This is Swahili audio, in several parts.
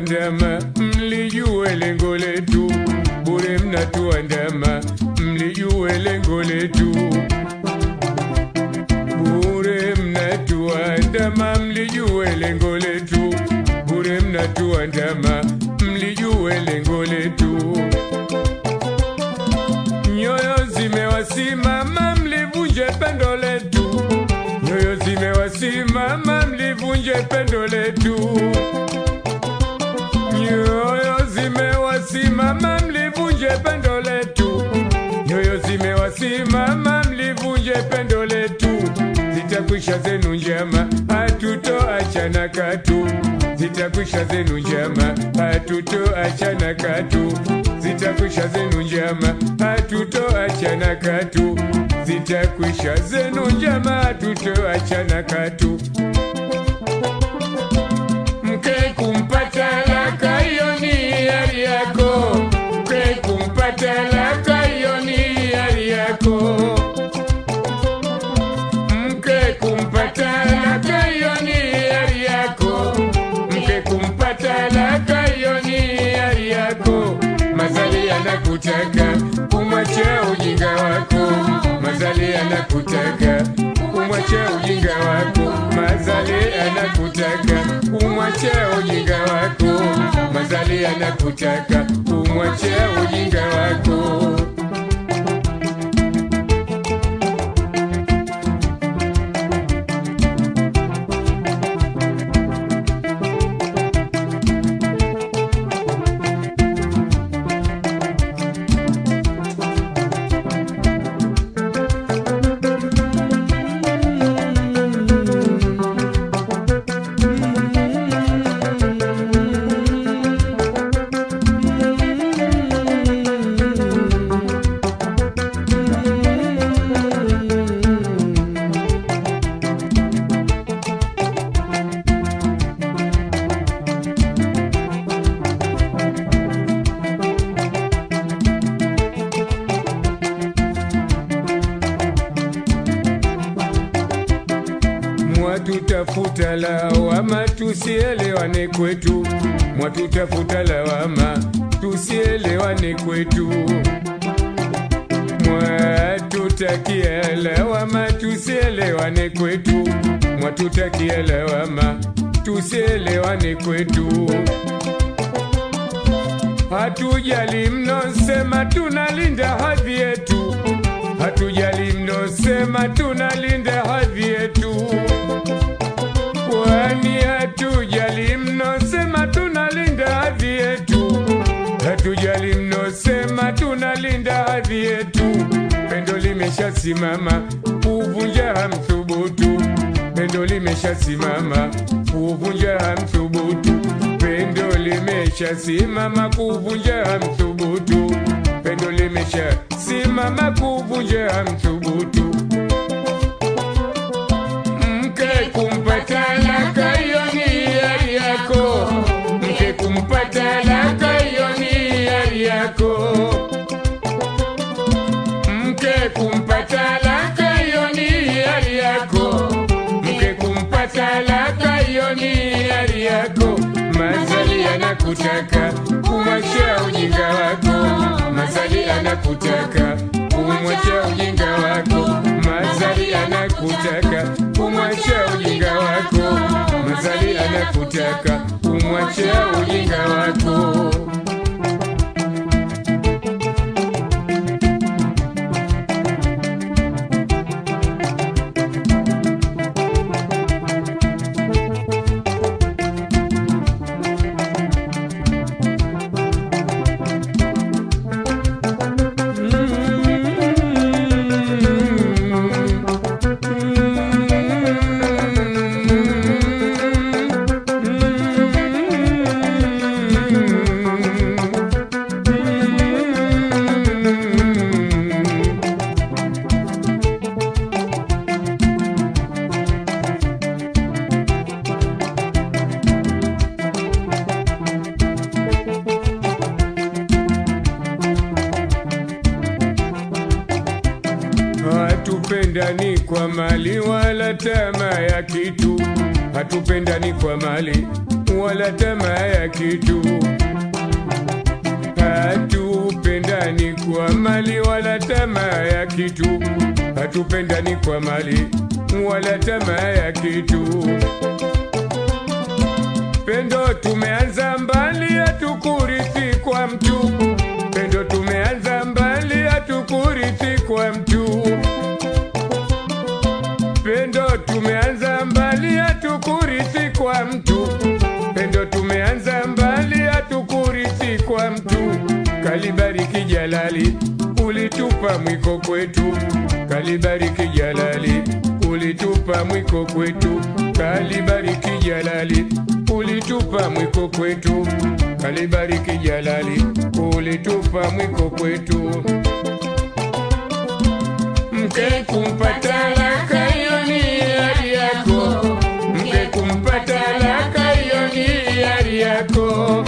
mnatuandama, mlijue lengo letu. Bure mnatuandama, mlijue lengo letu. Bure mnatuandama, mlijue lengo letu. Bure mnatuandama, mlijue lengo letu. Nyoyo zimewasimama, mlivunje pendo letu. Nyoyo zimewasimama, mlivunje pendo letu. Nyoyo zimewasimama, mlivunje pendo letu. Nyoyo zimewasimama, mlivunje pendo letu. Zitakwisha zenu njama, hatutoachana katu. Zitakwisha zenu njama, hatutoachana katu. Zitakwisha zenu njama, hatutoachana katu. Zitakwisha zenu njama, hatutoachana katu. Mke kumpata laka, hiyo ni hiari yako. Mke kumpata laka, hiyo ni hiari yako. Mke kumpata laka, hiyo ni hiari yako. Mke kumpata laka, hiyo ni hiari yako. Mazali yanakutaka umwache ujinga wako. Mazali yanakutaka umwache ujinga wako. Mazali yanakutaka umwache ujinga wako. Mazali yanakutaka umwache ujinga wako. Mwatutafuta lawama, tusielewane kwetu. Mwatutafuta lawama, tusielewane kwetu. Mwatutakia lawama, tusielewane kwetu. Mwatutakia lawama, tusielewane kwetu. Hatujali mnosema tunalinda hadhi yetu, hatujali mnosema tunalinda hadhi yetu, kwani hatujali mnosema tunalinda hadhi yetu, hatujali mnosema tunalinda hadhi yetu. Pendo limeshasimama, kuvunja hamthubutu. Pendo limeshasimama, kuvunja hamthubutu. Pendo limeshasimama, kuvunja hamthubutu. Pendo limeshasimama, kuvunja hamthubutu. Mke kumpata laka, hiyo ni hiari yako. Mke kumpata laka, hiyo ni hiari yako. Mke kumpata laka, hiyo ni hiari yako. Mke kumpata laka, hiyo ni hiari yako. Mazali anakutaka umwache ujinga wako. Mazali anakutaka umwache ujinga wako. Mazali anakutaka umwache ujinga wako. Mazali anakutaka umwache ujinga wako. Hatupendani kwa mali wala tamaa ya kitu, hatupendani kwa mali wala tamaa ya kitu. Hatupendani kwa mali wala tamaa ya kitu, hatupendani kwa mali wala tamaa ya kitu. Pendo tumeanza mbali, hatukurithi kwa mtu. Pendo tumeanza mbali, hatukurithi kwa mtu. Pendo tumeanza mbali, hatukurithi kwa mtu. Pendo tumeanza mbali, hatukurithi kwa mtu. Kalibariki Jalali, ulitupa mwiko kwetu. Kalibariki Jalali, ulitupa mwiko kwetu. Kalibariki Jalali, ulitupa mwiko kwetu. Kalibariki Jalali, ulitupa mwiko kwetu. Mke kumpata laka hiyo ni hiari yako, mke kumpata laka hiyo ni hiari yako,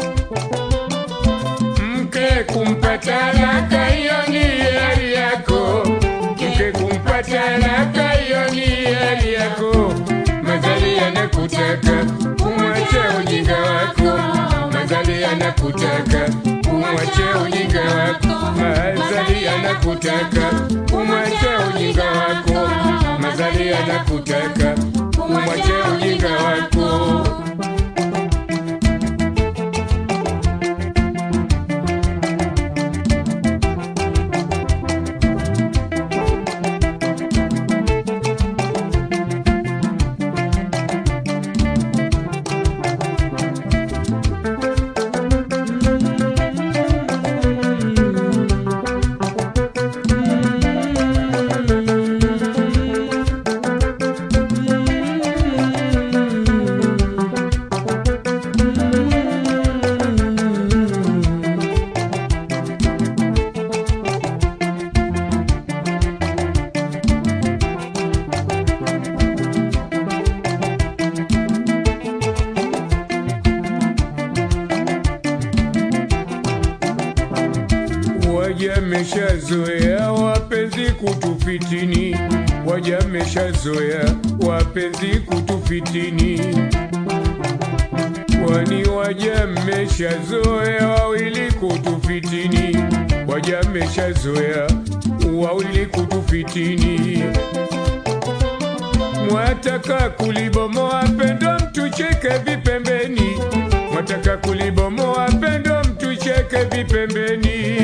mke kumpata laka hiyo ni hiari yako, mke kumpata laka hiyo ni hiari yako. Mazali yanakutaka umwache ujinga wako, mazali yanakutaka umwache ujinga wako, mazali yanakutaka umwache ujinga wako, mazali yanakutaka umwache ujinga wako. Wajameshazoea wapenzi kutufitini, wajameshazoea wapenzi kutufitini, kwani wajameshazoea wawili kutufitini, wajameshazoea wawili kutufitini. Mwataka kulibomoa pendo mtucheke vipembeni, mwataka kulibomoa pendo mtucheke vipembeni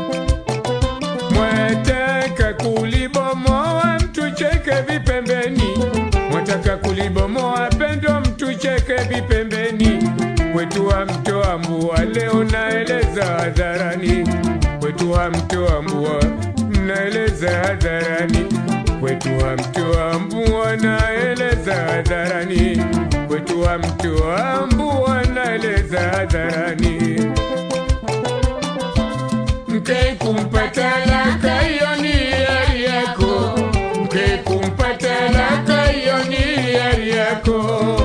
mwataka kulibomoa mtucheke vipembeni, mwataka kulibomoa pendo mtucheke vipembeni. Kwetu wa mtoa mbua leo naeleza hadharani, kwetu wa mtoa mbua naeleza hadharani, kwetu wa mtoa mbua naeleza hadharani, kwetu wa mtoa mbua naeleza hadharani mke kumpata laka hiyo ni hiari yako, mke kumpata laka hiyo ni hiari yako,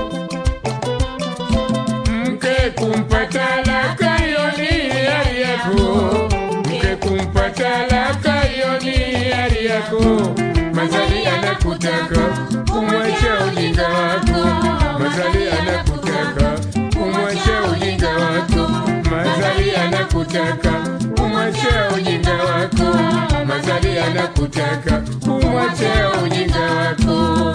mke kumpata laka hiyo ni hiari yako, mke kumpata laka hiyo ni hiari yako. Mazali anakutaka umwache ujinga wako, mazali anakutaka umwache ujinga wako, mazali anakutaka umwache ujinga wako, mazali anakutaka umwache ujinga wako.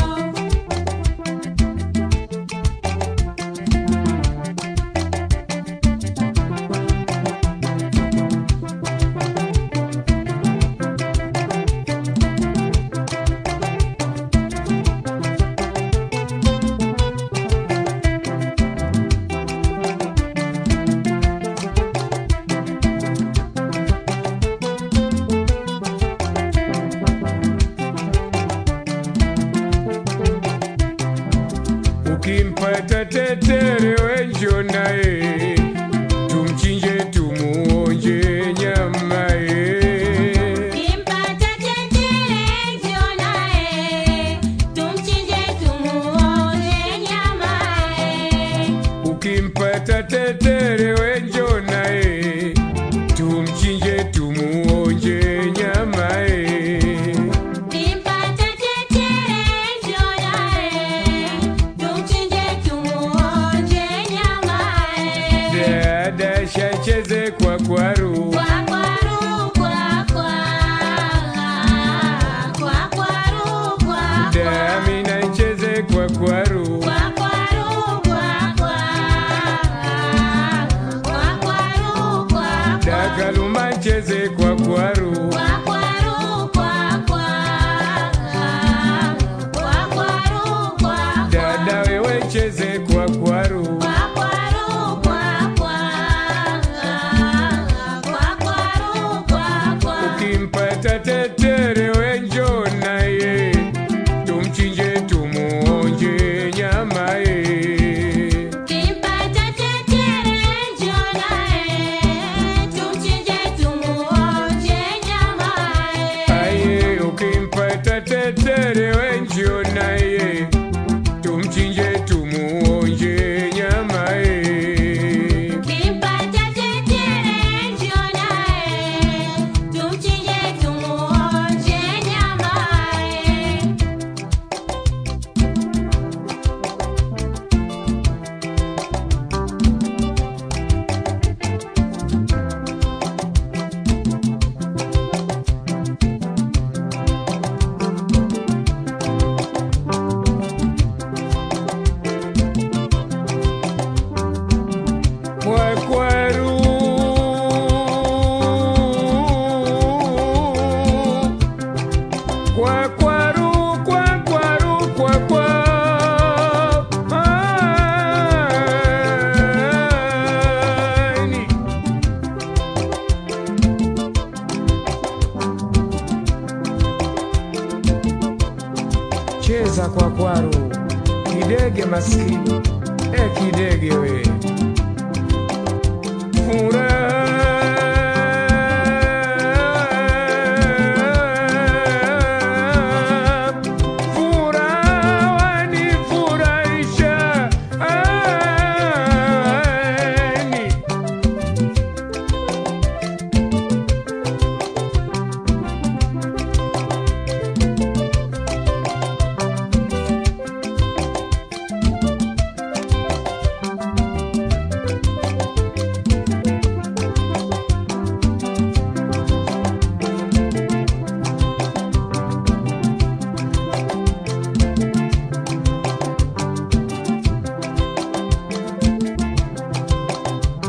Ukimpata tetere wenjo naye, tumchinje tumuonje nyama ye. Kimpata tetere njoo naye, tumchinje tumuonje nyama ye. Ukimpata tetere wenjo naye, tumchinje tumuonje nyama ye. Kimpata tetere njoo naye, tumchinje tumuonje nyama cheza kwa kwaru, kidege maskini, e kidege we Furaha, furaha wanifurahisha, ani.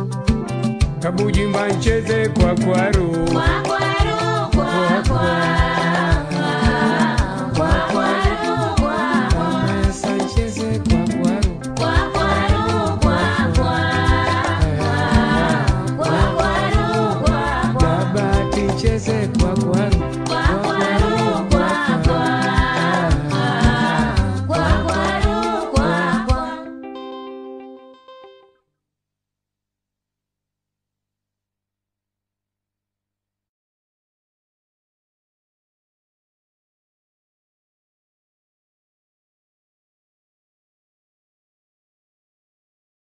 Kabujimba ncheze kwa kwaru Kwa kwaru, kwa kwa.